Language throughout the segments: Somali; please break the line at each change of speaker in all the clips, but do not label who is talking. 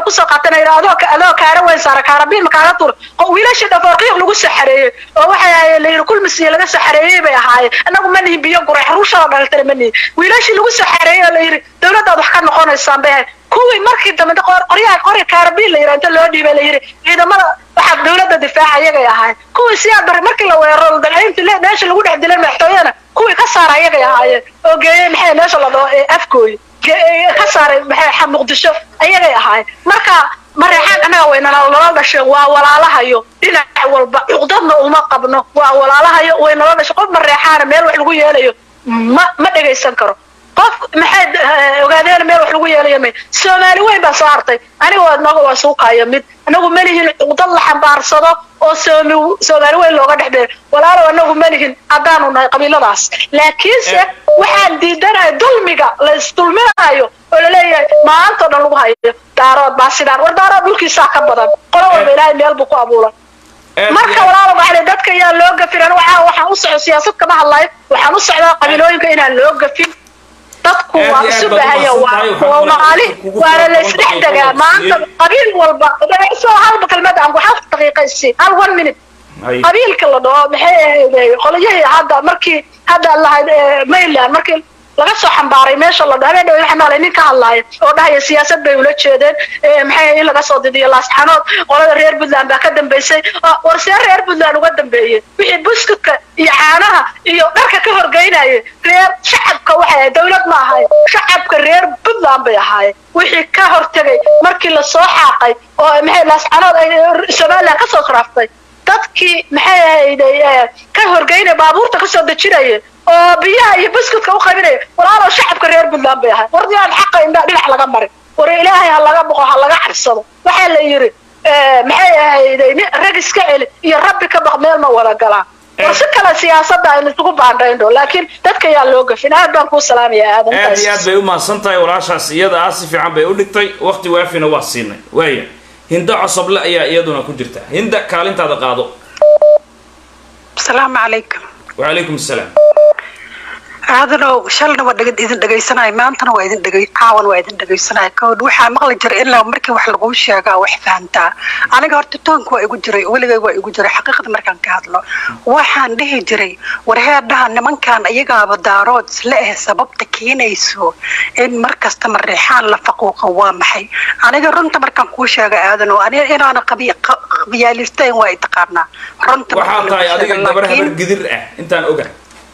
qoriga kusoo qaatana yidhaa adoo adoo kaara weyn saara kaarabiin makaaga tuur oo wiilashii dhafoorqiiq lagu saxareeyey oo waxay ahaayeen layidhi kulmisiya laga saxareeyey bay ahaayeen annagu ma nihin biyo guray xaruushada dhalatana ma nihin wiilashii lagu saxareeyey oo layidhi dawladdaad wax ka noqonaysaan bay ahayd kuwii markii dambe qoryaha qori kaarabiin la yidhaa inta loo dhiibay la yidhi ciidamada waxaa dawladda difaaca iyagay ahaayeen kuwii siyaa bari markii la weeraro dalciintii meesha lagu dhex dilay madaxtooyana kuwii ka saara iyagay ahaayeen oo geeyey maxay meesha la dhaho ee afkooyi ka saaray maxay muqdisho ayagay ahaayeen marka mareexaan annaga waynana nala dhasheen waa walaalahayo dhinac walba cuqdadna uma qabno waa walaalahayo way nala dhasheen qof mareexaana meel wax lagu yeelayo ma ma dhegaysan karo qof maxay ogaadeen meel wax lagu yeelayo may soomaali weyn baa soo hartay aniga waa naga waa suuqayo mid anagu ma lihin cuqdad la xambaarsado oo soomi soomaali weyn looga dhex beero walaalow anagu ma lihin haddaanu nahay qabiiladaas laakiinse waxaan diidanahay dulmiga la isdulminayo oo laleeyahay maantao dhan lagu hayo daarood baa sidaan war daarood dhulkiisaa ka badan qolo walba ilaahay meel buu ku abuuray marka walaalo waxaa dadka yaa loo gafin anu waxaa waxaan u socdo siyaasad kama hadlayo waxaan u socdaa qabiilooyinka inaan loo gafin dadku waa isu bahaya waa maali waana la isdhex degaa maanta qabiil walba soo halba kalmad aan hal daqiiqaysi hal one minute qabiilka la dhaho maxay ahayd qolyahii hadda markii hadda lahayd mainland markii laga soo xambaaray meesha la dhaho habeen waxaa maalay nin ka hadlaaya oo dhahaya siyaasad bay ula jeedeen maxay in laga soo didiyo laasxanood qolada reer puntland baa ka dambeysay war see reer puntland uga dambeeyey wixii buskudka iyo caanaha iyo dharka ka horgeynaya reer shacabka waxay ahayd dawlad ma ahayn shacabka reer puntland bay ahaayeen wixii ka hortegay markii lasoo xaaqay oo maxay laasxanood ay somaliland kasoo kraaftay dadkii maxay ahayd ka horgeynaya baabuurta kasoo dejinaya oo biyaha iyo buskudka u qabinaya walaalow shacabka reer puntland bay ahay war yaan xaqa indhaa dhinac laga marin war ilaahay ha laga boqo ha laga cabsado waxaa la yidhi maxay ahayd rag iska celi iyo rabbi ka baq meel ma wada galaan war si kale siyaasada aynu isugu baandhayno laakiin dadka yaa loo gafin aad baan kuu salaamaya aadan
aad iyo aad bay u mahadsan tahay walaashaas iyada ah si fiican bay u dhigtay waqti waafina waa siinay waaya hindo cosoble ayaa iyaduna ku jirta hinda kaalintaada qaado
asalaamu calaykum
wacalaykum asalaam
aadanow shalna waa dhegad idin dhegaysanaya maantana waa idin dhegay caawan waa idin dhegaysanaya kowd waxaa maqli jiray ilaa markii wax laguu sheegaa wax fahantaa aniga horta toonka waa igu jiray weligay waa igu jiray xaqiiqda markaan ka hadlo waxaan dhihi jiray warheedhaha nimankan iyagaaba daarood isla eh sababta keenayso in mar kasta mareexaan la faquuqa waa maxay aniga runta markaan kuu sheega aadanow aniga inaana qabiyaalistayn waa i taqaanaa runta
waxaa tahay adiga gabar habar gidir ah intaan oga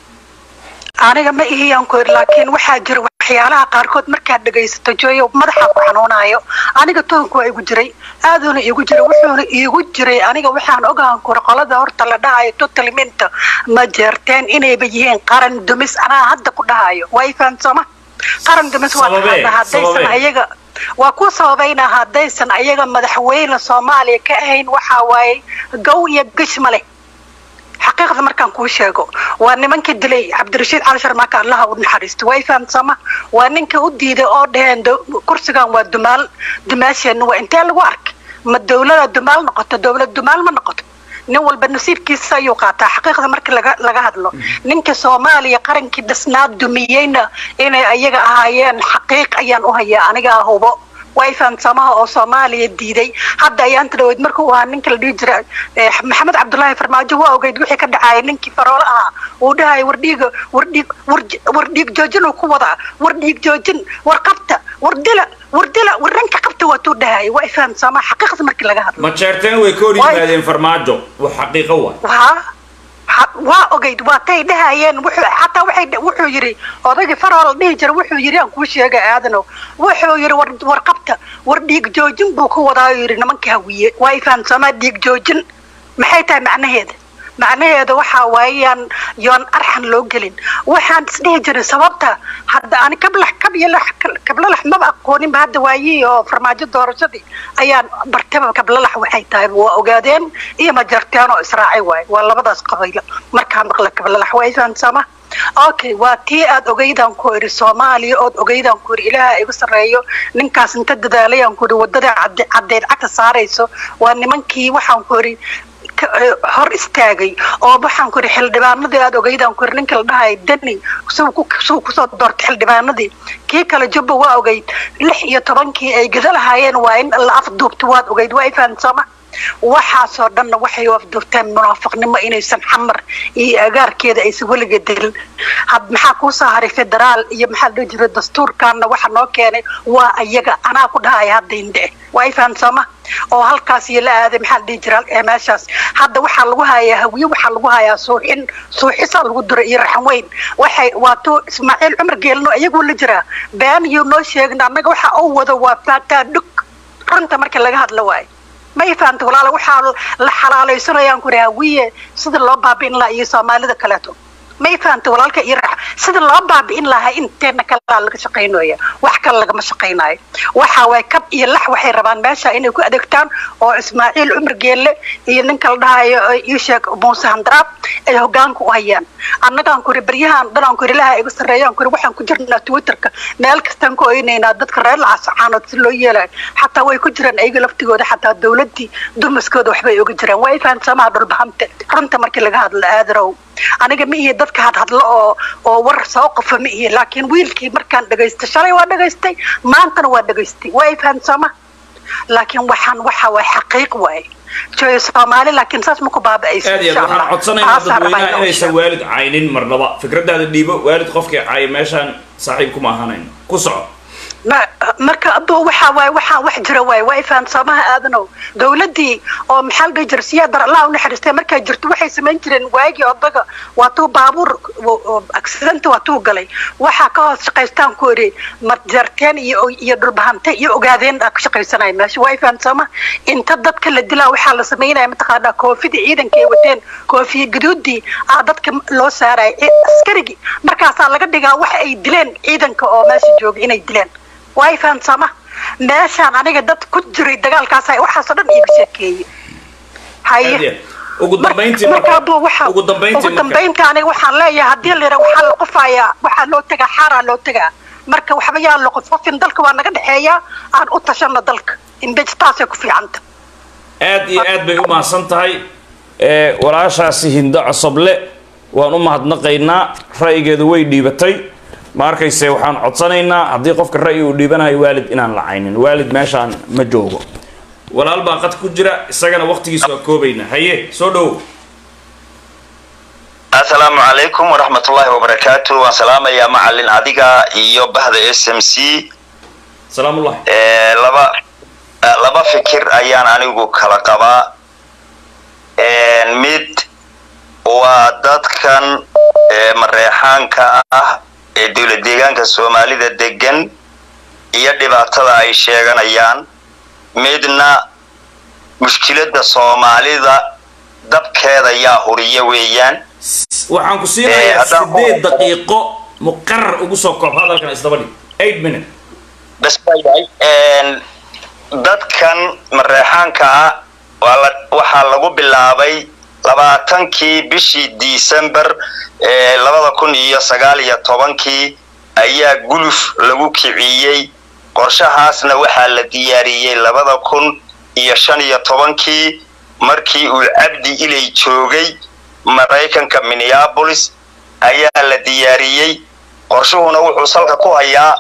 aniga ma ihiyaan ku iri laakiin waxaa jira waxyaalaha qaarkood markaad dhegaysato jooyo madaxa ku xanuunayo aniga toonku waa igu jiray aaduna igu jiray wuxuuna iigu jiray aniga waxaan ogaan kura qolada horta la dhahayo totalminta ma jeerteen inayba yihiin qaran dumis anaa hadda ku dhahayo way fahamsama qaran dumis waa haddaysan ayaga waa ku sababayna haddaysan ayaga madaxweyne soomaaliya ka ahayn waxaa waaye gow iyo gish ma leh xaqiiqda markaan kuu sheego waa nimankii dilay cabdirashiid cali sharmaaka allaha u naxariisto way fahamsama waa ninka u diiday oo dhaheen kursigan waa dumaal dumaasheenna waa intee lagu arkay ma dawlada dumaal noqoto dawlad dumaal ma noqoto nin walba nasiibkiisa ayuu qaataa xaqiiqda markii laga laga hadlo ninka soomaaliya qarankii dhisnaa dumiyeyna inay ayaga ahaayeen xaqiiq ayaan u hayaa anigaa hubo way fahamsamaha oo soomaaliya diiday hadda ayaanta dhaweyd marka uu ahaa ninka la dhihi jira maxamed cabdullaahi farmaajo waa ogeyd wixii ka dhacaya ninkii faroole ahaa uu dhahaya war dhiiga war dhiig war dhiig joojin uu ku wadaa war dhiig joojin war qabta war dila war dila war ranka qabta waatuu dhahaya waa fahamsamaha xaqiiqda markii laga hadlo
ma jeerteen way ka hor yimaadeen farmaajo wax xaqiiqo waa
waa ogeyd waa tay dhahayeen xataa waxay wuxuu yidhi odaygii farol dhihi jira wuxuu yidhi aan kuu sheega aadanow wuxuu yidhi war war qabta war dhiig joojin buu ku wadaa yidhi nimanka hawiye waa i fahamsamaa dhiig joojin maxay tahay macnaheeda macnaheeda waxaa waayaan yoon arxan loo gelin waxaan isdhihi jiray sababta hadda ani kablax kabyalax kablalax maba aqooninba hadda waayii oo farmaajo doorashadii ayaan bartaba kablalax waxay tahay waa ogaadeen iyo majarteen oo israacay waaye waa labadaas qabaylo markaa maqla kablalax waa ifaansama okay waa tii aad ogeydaan ku idhi soomaaliya ood ogeydaan ku idhi ilaaha igu sarreeyo ninkaas inta dadaalayaan ku idhi wadada caddeed cagta saarayso waa nimankii waxaan ku idhi dadka eh, hor istaagay oo waxaan ku ihi xildhibaanadii aad ogeydaan ku ihi ninka la dhahay deni suu ku suu kusoo doortay xildhibaanadii kii kale jubba waa ogeyd lix iyo tobankii ay gada lahaayeen waa in la afduubta waad ogeyd waa ifaan sooma waxaasoo dhanna waxay u afduubteen munaafiqnimo inaysan xamar iyo agaarkeeda aysan weliga dilin had maxaa kuu soo haray federaal iyo maxaa la dhihi jiray dastuurkaana waxa noo keenay waa ayaga anaa ku dhahaya hadda indhe waa ifaan sooma oo halkaas iyo la aaday maxaa la dhihi jira ee meeshaas hadda waxaa lagu hayaa hawiye waxaa lagu hayaa suuxin suuxisaa lagu diray iyo raxan weyn waxay waatuu ismaaciil cumar geelno iyaguu la jiraa been iyo noo sheegna annaga waxa uu wado waa faataa dhug runta marka laga hadla waayo ma i fahamta walaala waxaa la xalaalaysanayaan ku hawiye sida loo baabi'in lahaa iyo soomaalida kaleeto ma i fahamta walaalka iyo rax sida loo baabi'in lahaa inteena kalaa laga shaqaynaya wax kale lagama shaqaynayo waxa waay kab iyo lax waxay rabaan meesha inay ku adeegtaan oo ismaaciil cumar geelle iyo ninka la dhahayo ii sheeg muuse handaraab ay hogaanka u hayaan annagaan kuri baryahan dhanaan kuri ilaha iga sarreeyaan kuri waxaan ku jirnaa twitterka meel kastaan ku oynaynaa dadka reer lacasacaanood si loo yeelayo xataa way ku jiraan ayaga laftigooda xataa dawladdii dumaskooda waxbay oga jiraan waa ifaan samaha dhulbahamte runta markii laga hadlo aadarow aniga ma ihi dadka hadhadlo oo oo war soo qofa ma ihi laakiin wiilkii markaan dhagaystay shalay waa dhagaystay maantana waa dhagaystay waa ifaan sama laakiin waxaan waxa waay xaqiiq waaye jooyo soomaali laakiin saas ma ku baaba'aysa
aad iyo aad waxaan codsanaynaa dadweynaha inaysan waalid caynin marnaba fikradaada dhiibo waalid qofkii caaya meeshaan saaxiib kuma ahanayno ku soco
marka abo waxa waay waxaa wax jira waay waa ifaan soomaha aadanow dawladdii oo maxaa la dhihi jira siyaadar allah u naxariistay markaa jirto waxay samayn jireen waagii odaga waatuu baabuur accidenti waatuu galay waxaa ka hoos shaqaystaan ku iri marjarteen iyo iyo dhulbahante iyo ogaadeen aa ka shaqaysanaya meesha waa ifaan sooma inta dadka la dilaa waxaa la samaynaya mataqaanaa koofidii ciidanka ay wateen koofiya gaduudii aa dadka loo saaraya askarigii markaasaa laga dhigaa waxa ay dileen ciidanka oo meesha jooga inay dileen waa ifaan sooma meeshaan aniga dad ku jiray dagaalkaas waxaasoo dhan iiga sheekeeyey haye
ugu dambayntii
marka abo waxa
ugu dambayntii
ugu dambayntii aniga waxaan leeyahay haddii la yidhaha waxaa la qofayaa waxaa loo tegaa xaaraa loo tegaa marka waxba yaa la qofqofin dalka waa naga dhexeeyaa aan u tashano dalka imbej taasay ku fiicanta
aad iyo aad bay u mahadsan tahay walaashaasi hindo cosoble waan u mahadnaqaynaa ra'yigeedu way dhiibatay ma arkayse waxaan codsanaynaa haddii qofka ra'yi uu dhiibanayo waalid inaan la caynin waalid meeshaan ma joogo walaal baa qad ku jira isagana waqtigiisa waa koobaynaa haye soo dhowow
asalaamu calaykum waraxmatullaahi wabarakaatu waan salaamayaa macalin adiga iyo bahda s m c
salaamullahi
laba laba fikir ayaan anigu kala qabaa mid waa dadkan mareexaanka ah ee dowlad deegaanka soomaalida degan iyo dhibaatada ay sheeganayaan midna mushkiladda soomaalida dabkeeda yaa huriya weeyaan
waxaan ku siinayaa sideed daqiiqo muqarar ugu soo koob hadalkan isdaba dhig eight minute
bas baa yahay dadkan mareexaanka ah waa la waxaa lagu bilaabay labaatankii bishii december ee labada kun iyo sagaal iyo tobankii ayaa guluf lagu kiciyey qorshahaasna waxaa la diyaariyey labada kun iyo shan iyo tobankii markii uu cabdi ilay joogay maraykanka minneabolis ayaa la diyaariyey qorshuhuna wuxuu salka ku hayaa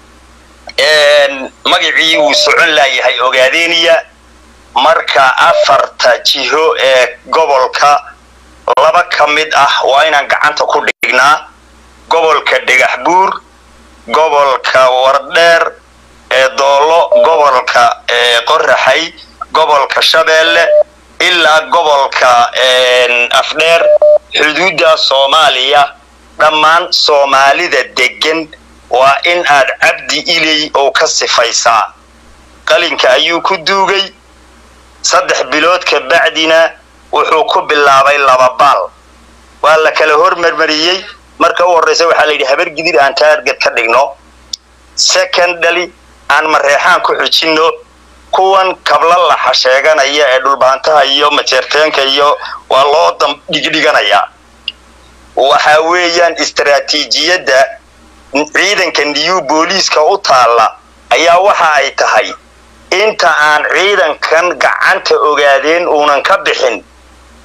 magacii uu socon laayahay ogaadeniya marka afarta jiho ee gobolka laba ka mid ah waa inaan gacanta ku dhignaa gobolka dhagax buur gobolka wardheer ee doolo gobolka qoraxay gobolka shabeelle ilaa gobolka afdheer xuduudda soomaaliya dhammaan soomaalida degan waa in aad cabdi iley oo ka sifaysaa qalinka ayuu ku duugay saddex bilood ka bacdina wuxuu ku bilaabay laba baal waa la kala hormarmariyey marka u horraysa waxaa la yidhi habar gidir aan taarget ka dhigno secondly aan mareexaan ku xujinno kuwan kabla laxa sheeganaya ee dhulbaantaha iyo majeerteenka iyo waa loo dhigdhiganayaa waxa weeyaan istaraatiijiyadda ciidanka new booliiska u taalla ayaa waxa ay tahay inta aan ciidankan gacanta ogaadeen uunan ka bixin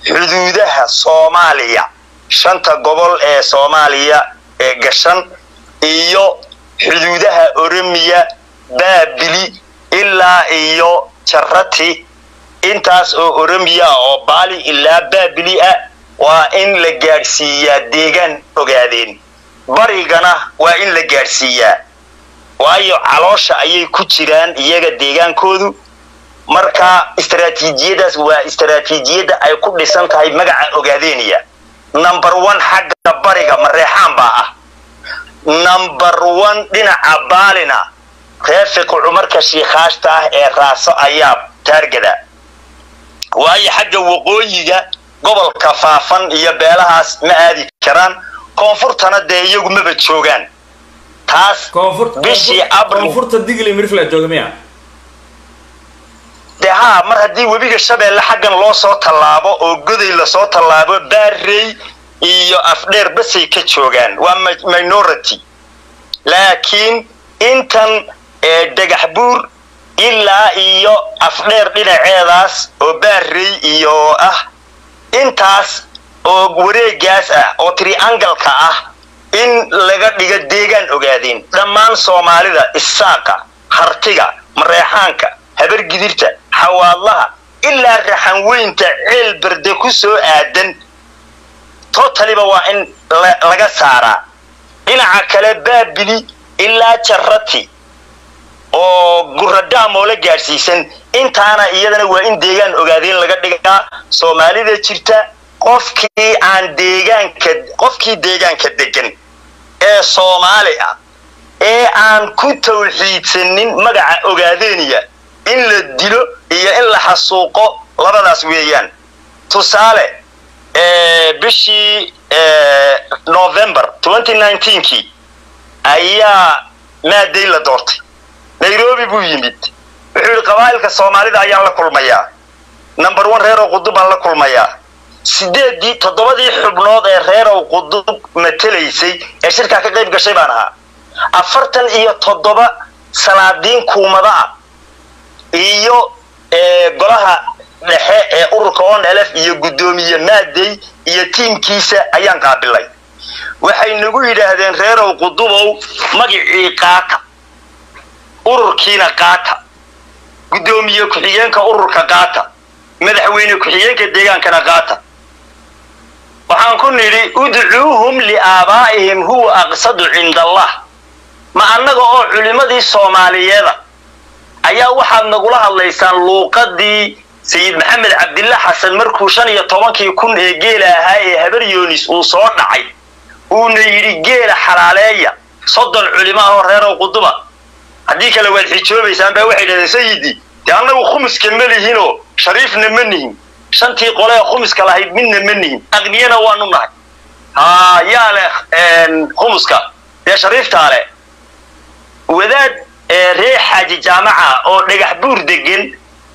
xuduudaha soomaaliya shanta gobol ee soomaaliya ee gashan iyo xuduudaha oromiya baabili ilaa iyo jarati intaas oo oromiya ah oo baali ilaa baabili ah waa in la gaadhsiiyaa deegaan ogaadeen barigana waa in la gaadhsiiyaa waayo caloosha ayay ku jiraan iyaga deegaankoodu marka istaraatiijiyadaas waa istaraatiijiyadda ay ku dhisan tahay magaca ogaadeeniya number one xagga bariga mareexaan baa ah number one dhinaca baalina reefiqu cumarka shiikhaashta ah ee raaso ayaa taargada waayo xagga waqooyiga gobolka faafan iyo beelahaas ma aadi karaan koonfurtana dee iyagu maba joogaan taas bishii abril
koonfurta digli mirfla jooga miya
dee haa mar haddii webiga shabeelle xaggan loo soo tallaabo oo goday lasoo tallaabo baarey iyo afdheer basay ka joogaan waa minority laakiin intan dhagax buur ilaa iyo afdheer dhinaceedaas oo baarey iyo ah intaas oo wareegaas ah oo triangalka ah in laga dhigo deegaan ogaadeen dhammaan soomaalida isaaqa hartiga mareexaanka habargidirta xawaadlaha ilaa raxanweynta ceel berde ku soo aadan totaliba waa in laga saaraa dhinaca kale baabili ilaa jarati oo guradhaam oo la gaadhsiisan intaana iyadana waa in deegaan ogaadeen laga dhigaa soomaalida jirta qofkii aan deegaanka qofkii deegaanka degan ee soomaali ah ee aan ku tawxiidsanin magaca ogaadeeniya in la dilo iyo in la xasuuqo labadaas weeyaan tusaale bishii november kii ayaa maaday la doortay nairobi buu yimid wuxuu yidhi qabaa'ilka soomaalida ayaan la kulmayaa number one reerow qudub baan la kulmayaa sideedii toddobadii xubnood ee reerow qudub matelaysay ee shirkaa ka qayb gashay baan ahaa afartan iyo toddoba salaadiin kuumada ah iyo golaha dhexe ee ururka on lf iyo guddoomiye maadey iyo tiimkiisa ayaan qaabilay waxay nagu yidhaahdeen reerow qudubow magicii qaata ururkiina qaata guddoomiye ku-xigeenka ururka qaata madaxweyne ku-xigeenka deegaankana qaata waxaan ku nidhi udcuuhum liaabaa'ihim huwa aqsadu cinda allah ma annaga oo culimmadii soomaaliyeeda ayaa waxaad nagula hadlaysaan luuqadii sayid maxamed cabdilla xasan markuu shan iyo tobankii kun ee geela ahaa ee habar yoonis uu soo dhacay uuna yidhi geela xalaaleeya soddon culimo ah oo reerow quduba haddii kale waad xijoobaysaan baa waxay dhahdeen sayidii dee annagu khumuska ma lihinoo shariifna ma nihin shantii qole ee khumuska lahayd midna ma nihin aqniyana waanu nahay haa yaa leh khumuska dee shariiftaa leh wadaad reer xaaji jaamaca oo dhagax buur degan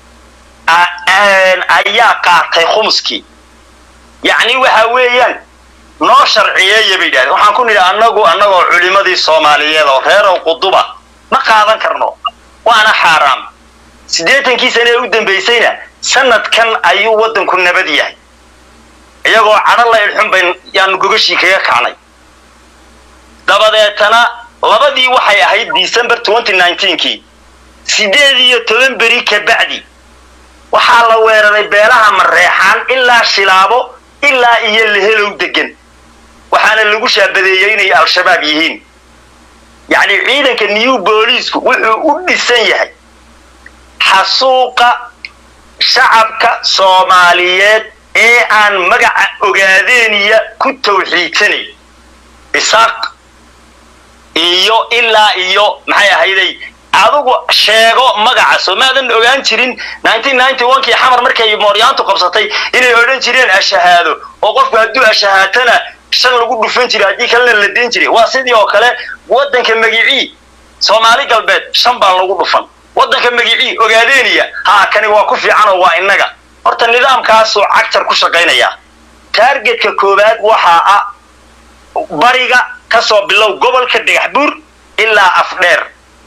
ayaa qaatay khumuskii yacni waxa weeyaan noo sharciyeeya bay yidhahdeen waxaan ku nidhi annagu annagoo culimmadii soomaaliyeed oo reerow quduba ma qaadan karno waana xaaraam siddeetankii sane ee u dambaysayna sanadkan ayuu waddanku nabad yahay iyagoo cadho la ilxun bayn yaanu gogashii kaga kacnay dabadeetana labadii waxay ahayd december kii siddeed iyo toban beri ka bacdi waxaa la weeraray beelaha mareexaan ilaa shilaabo ilaa iyo lehelow degan waxaana lagu shaabadeeyey inay al-shabaab yihiin yacni ciidanka new booliisku wuxuu u dhisan yahay xasuuqa shacabka soomaaliyeed ee aan magaca ogaadeeniya ku tawxiidsanay isaaq iyo ilaa iyo maxay ahayday adigu sheego magaca soo maadan ogaan jirin kii xamar markay mooryaantu qabsatay inay odhan jireen ashahaado oo qofku hadduu ashahaatana shan lagu dhufan jiray haddii kalena la dayn jiray waa sidii oo kale waddanka magicii soomaali galbeed shan baa lagu dhufan waddanka magicii ogaadeeniya haa kani waa ku fiicanoo waa innaga horta nidaamkaasuu cagtar ku shaqaynayaa taargetka koowaad waxaa ah bariga ka soo bilow gobolka dhagax buur ilaa afdheer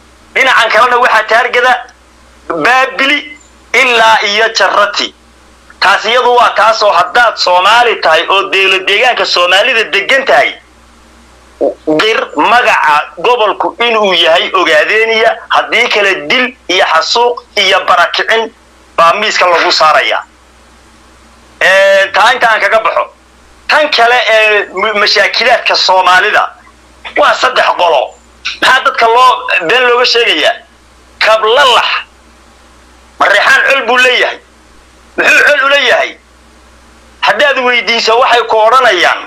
dhinacan kalena waxaa taargada baabili ilaa iyo jarati taas iyadu waa taasoo haddaad soomaali tahay oo deelo deegaanka soomaalida degan tahay qir magaca gobolku inuu yahay ogaadeeniya haddii kale dil iyo xasuuq iyo barakicin baa miiska lagu saaraya taa intaan kaga baxo tan kale ee mashaakilaadka soomaalida waa saddex qolo maxaa dadka loo been looga sheegayaa kablalax mareexaan col buu leeyahay muxuu col u leeyahay haddaad weydiiso waxay ku odhanayaan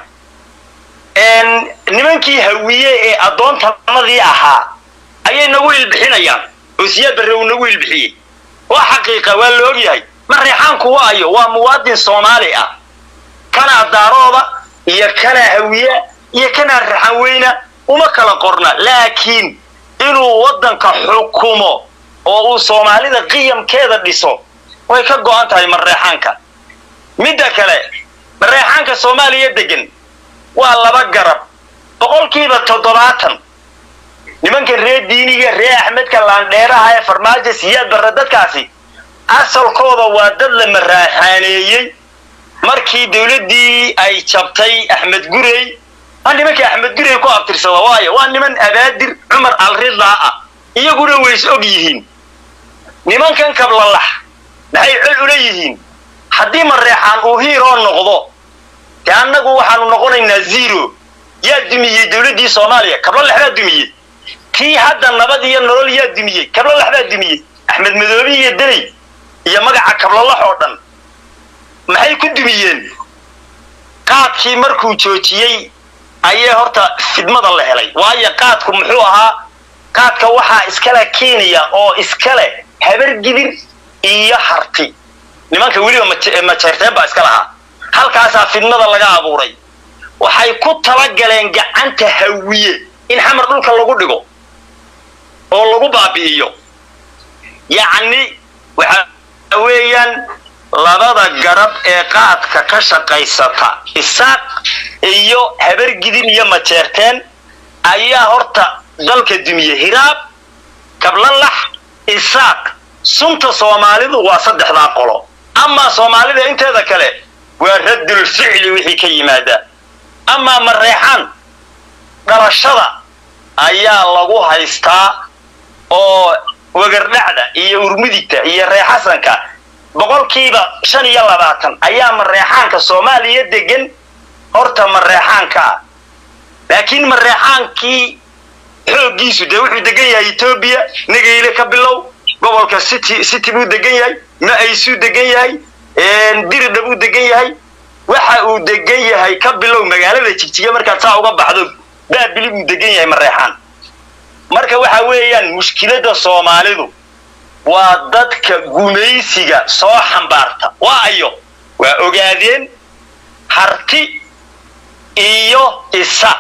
nimankii hawiye ee addoontanadii ahaa ayay nagu ilbixinayaan oo siyaad barre uu nagu ilbixiyey waa xaqiiqa waa la ogyahay mareexaanku waayo waa muwaadin soomaali ah kanaa daarooda iyo kanaa hawiya iyo kanaa raxan weyna uma kala qorna laakiin inuu waddanka xukumo oo uu soomaalida qiyamkeeda dhiso way ka go'an tahay mareexaanka midda kale mareexaanka soomaaliya degan waa laba garab boqolkiiba toddobaatan nimankan reer diiniga reer axmedka laandheeraha ee farmaajo siyaad barre dadkaasi asalkooda waa dad la maraaxaaneeyey markii dawladdii ay jabtay axmed gurey waa nimankii axmed gurey ku abtirsada waayo waa niman abaadir cumar alridaa ah iyaguna ways og yihiin nimankan kablalax maxay col ula yihiin haddii mareexaan uu hiiroo noqdo dee annagu waxaanu noqonaynaa zero yaa dumiyey dawladdii soomaaliya kablalax baa dumiyey tii hadda nabad iyo nolol yaa dumiyey kablalax baa dumiyey axmed madoobi iyo deley iyo magaca kablalax oo dhan maxay ku dumiyeen qaadkii markuu joojiyey ayay horta fidmada la helay waayo qaadku muxuu ahaa qaadka waxaa iskale kenya oo iskale habargidir iyo harti nimanka weliba majeerteen baa iska lahaa halkaasaa fidmada laga abuuray waxay ku talagaleen gacanta hawiye in xamar dhulka lagu dhigo oo lagu baabi'iyo yacni waxa weeyaan labada garab ee qaadka ka shaqaysata isaaq iyo habargidir iyo majeerteen ayaa horta dalka dumiye hiraab kablalax isaaq sunta soomaalidu waa saddexdaa qolo amaa soomaalida inteeda kale waa raddul ficli wixii ka yimaada amaa mareexaan dhalashada ayaa lagu haystaa oo wegardhacda iyo urmudigta iyo reexasanka boqolkiiba shan iyo labaatan ayaa mareexaanka soomaaliya degan horta mareexaanka ah laakiin mareexaankii xooggiisu dee wuxuu degan yahay etoobiya nageyle ka bilow gobolka city city buu degan yahay ma-aysuu degan yahay diridha buu degan yahay waxa uu degan yahay ka bilow magaalada jigjiga markaad saa uga baxdo baabili buu degan yahay mareexaan marka waxa weeyaan mushkiladda soomaalidu waa dadka gumaysiga soo xambaarta waa ayo waa ogaadeen harti iyo isaaq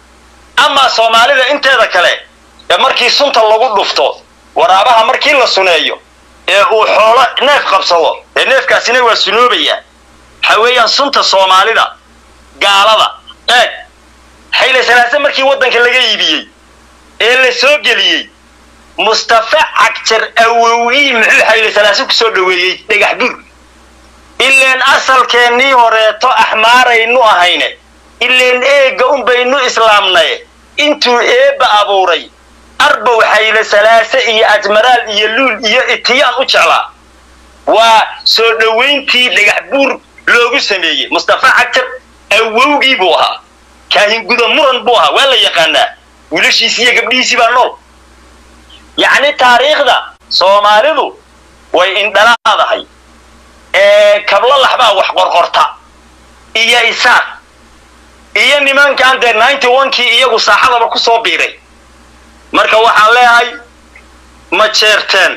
amaa soomaalida inteeda kale ee markii sunta lagu dhufto waraabaha markii la suneeyo ee uu xoolo neef qabsado ee neefkaasina waa sunoobaya waxa weeyaan sunta soomaalida gaalada eeg xayle salaase markii waddanka laga iibiyey ee la soo geliyey mustafa cagjar awowii muxuu xayle salaase ku soo dhoweeyey dhagax bur ileen asalkeennii horeeto axmaaraynu ahayne ileen eegga unbaynu islaamnaye intuu eebba abuuray arbow xayle salaase iyo ajmaraal iyo luul iyo itiyaan u jeclaa waa soo dhowayntii dhagax buur loogu sameeyey mustafa cagjar awowgii buu ahaa kaahinguda muran buu ahaa waa la yaqaanaa wiilashiisi iyo gabdhihiisii baa nool yacni taariikhda soomaalidu way indhalaadahay kablalax baa wax qorqorta iyo isaaq iyo nimankan dee ninety onkii iyagu saaxadaba ku soo biiray marka waxaan leeyahay ma jeerteen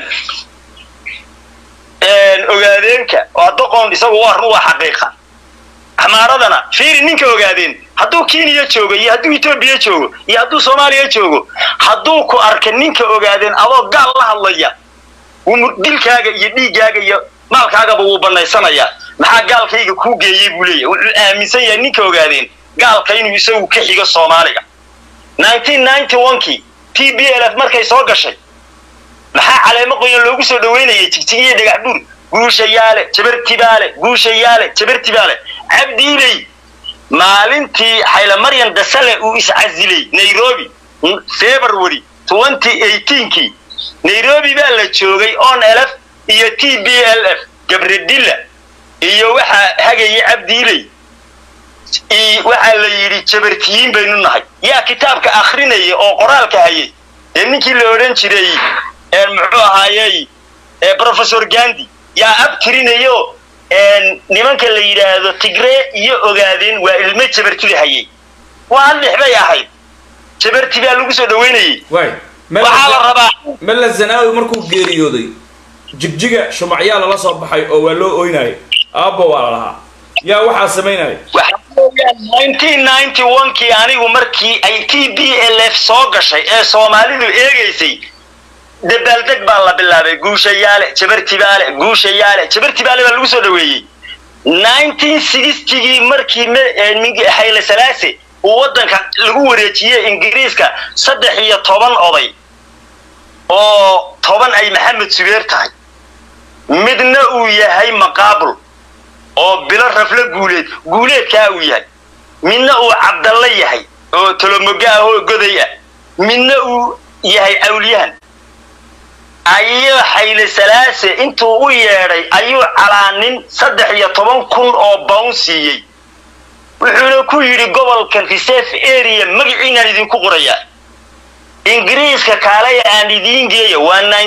ogaadeenka waa doqon isagu waa run waa xaqiiqa axmaaradana fiiri ninka ogaadeen hadduu kenya joogo iyo hadduu etoobiya joogo iyo hadduu soomaaliya joogo hadduu ku arka ninka ogaadeen adoo gaal la hadlaya dilkaaga iyo dhiiggaaga iyo maalkaagaba wuu banaysanayaa maxaa gaalkayga kuu geeyey buu leeyahy wuxuu aaminsan yahay ninka ogaadeen gaalka inuu isagu ka xigo soomaaliga kii t b l f markay soo gashay maxaa caleemo qoyan loogu soo dhaweynayay jigjigiyo dhagax buur guushayaale jabartibaale guushayaale jabartibaale cabdiiley maalintii xayla maryan dasale uu iscasilay nairobi february kii nairobi baa la joogay on lf iyo t b l f gabredilla iyo waxaa hagaya cabdiiley waxaa la yidhi jabartiyiin baynu nahay yaa kitaabka akrinaya oo qoraalka hayay ee ninkii la odhan jiray muxuu ahaayey professor gandi yaa ab tirinayo nimanka la yidhaahdo tigree iyo ogaadeen waa ilmo jabartida hayay waa lix bay ahayd jabarti baa lagu soo dhaweynayay waxaa la rabaa
mella zanaawi markuu geeriyooday jigjiga shumacyaa lala soo baxay oo waa loo oynayo aabba waa la lahaa yaa waxaa samaynaya
kii anigu markii ay t b l f soo gashay ee soomaalidu eegaysay dabaaldeg baa la bilaabay guushayaale jabartibaale guushayaale jabartibaale baa lagu soo dhaweeyey gii markii hayle salaase uu waddanka lagu wareejiyey ingiriiska saddex iyo toban oday oo toban ay maxamed subeer tahay midna uu yahay maqaabul oo bilo rafle guuleed guuleedkaa uu yahay midna uu cabdalla yahay oo tolomoga ah oo goday ah midna uu yahay awliyahan ayuu xayle salaase intuu u yeedhay ayuu calaanin saddex iyo toban kun oo bawn siiyey wuxuuna ku yidhi gobolkan reserve area magaciinaan idinku qorayaa ingiriiska kaalaya aan idiin geeya waa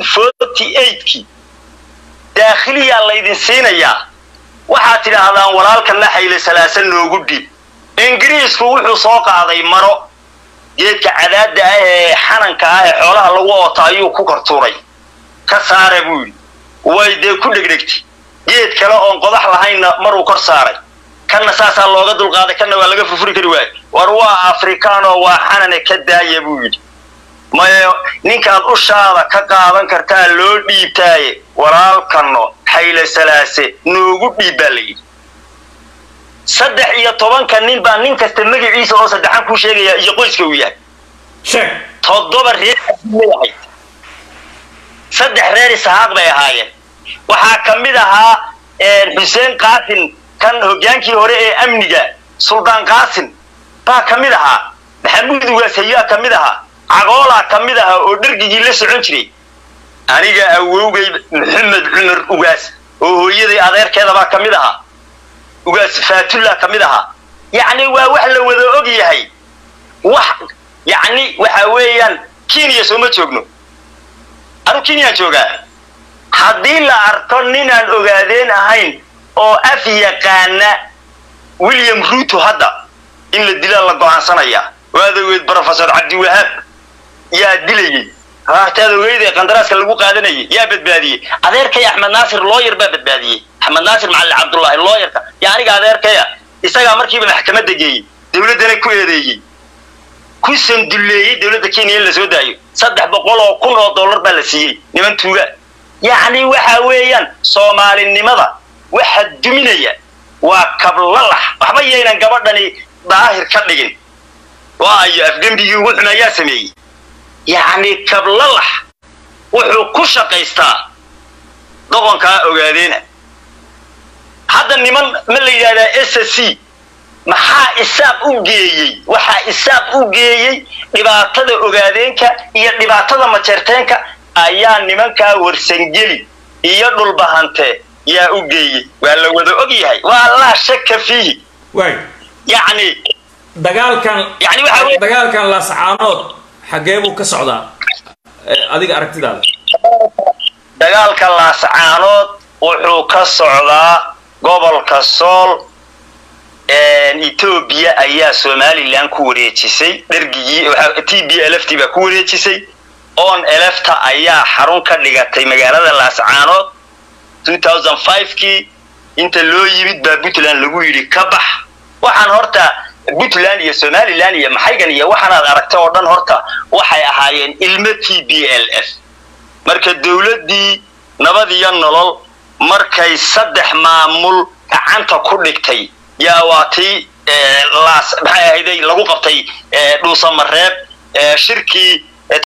kii daakhiliyaa laydin siinayaa waxaad tidhaahdaan walaalkanna xayle salaase noogu dhiib ingiriisku wuxuu soo qaaday maro geedka cadaadda ah ee xananka ah ee xoolaha lagu oota ayuu ku kortuuray ka saara buu yidhi way dee ku dhegdhegtay geed kale oon qodax lahaynna maruu kor saaray kanna saasaa looga dulqaaday kanna waa laga furfuri kari waayo war waa afrikaanoo waa xanane ka daaya buu yidhi maye ninkaad ushaada ka qaadan kartaa loo dhiibtaaye walaalkanno xayle salaase noogu dhiib baa la yidhi saddex iyo tobanka nin baa nin kasta magaciisa oo saddexan kuu sheegaya iyo qoyska uu yahay
sheeg
toddoba reer may ahayd saddex reer isahaaq bay ahaayeen waxaa ka mid ahaa xuseen qaasin kan hoggaankii hore ee amniga suldaan qaasin baa ka mid ahaa maxamuud ugaas hayaa ka mid ahaa cagoolaa ka mid ahaa oo dhergigii la socon jiray aniga awowgay maxamed cumar ugaas oo hooyaday adeerkeedabaa ka mid ahaa ugaas faatullah ka mid ahaa yacni waa wax la wada og yahay wax yacni waxa weeyaan kenya sooma joogno anu kenyaan joogaa haddii la arko ninaan ogaadeen ahayn oo af yaqaana william ruto hadda in la dilaa la go'aansanayaa waad ogeyd brofesor cabdiwahaab yaa dilayey hataad ogeyd ee qandaraaska lagu qaadanayay yaa badbaadiyey adeerkay axmed naasir looyar baa badbaadiyey axmed naasir macalin cabdullaahi looyarka yaa aniga adeerkaya isagaa markiiba maxkamadda geeyey dawladdana ku eedeeyey ku sanduleeyey dawladda kenya in la soo daayo saddex boqol oo kun oo dollar baa la siiyey niman tuuga yacni waxa weeyaan soomaalinimada waxa duminaya waa kablalax waxba yaynan gabadhani daahir ka dhigin waayo afgembigii ugu xun ayaa sameeyey yacni kablalax wuxuu ku shaqaystaa doqonkaa ogaadeena hadda niman ma la yidhahdaa s c maxaa isaaq u geeyey waxaa isaaq u geeyey dhibaatada ogaadeenka iyo dhibaatada majeerteenka ayaa nimankaa warsangeli iyo dhulbahante yaa u geeyey waa la wada og yahay waa laa shaka fiihi
waay
yacni
dagaalkan
yacni waxa weye
dagaalkan laascaanood xaggee buu ka socdaa adiga aragtidaada
dagaalka laascaanood wuxuu ka socdaa gobolka sool etoobiya ayaa somalilan ku wareejisay dhergigii t b lft baa ku wareejisay on elefta ayaa xarun ka dhigatay magaalada laascaanood kii inta loo yimid baa puntland lagu yidhi ka bax waxaan horta puntland iyo somalilan iyo maxaygan iyo waxaanaad aragtay oo dhan horta waxay ahaayeen ilmo t b l f marka dawladdii nabad iyo nolol markay saddex maamul gacanta ku dhigtay yaa waa tii laas maxay ahayday lagu qabtay dhuusamareeb shirkii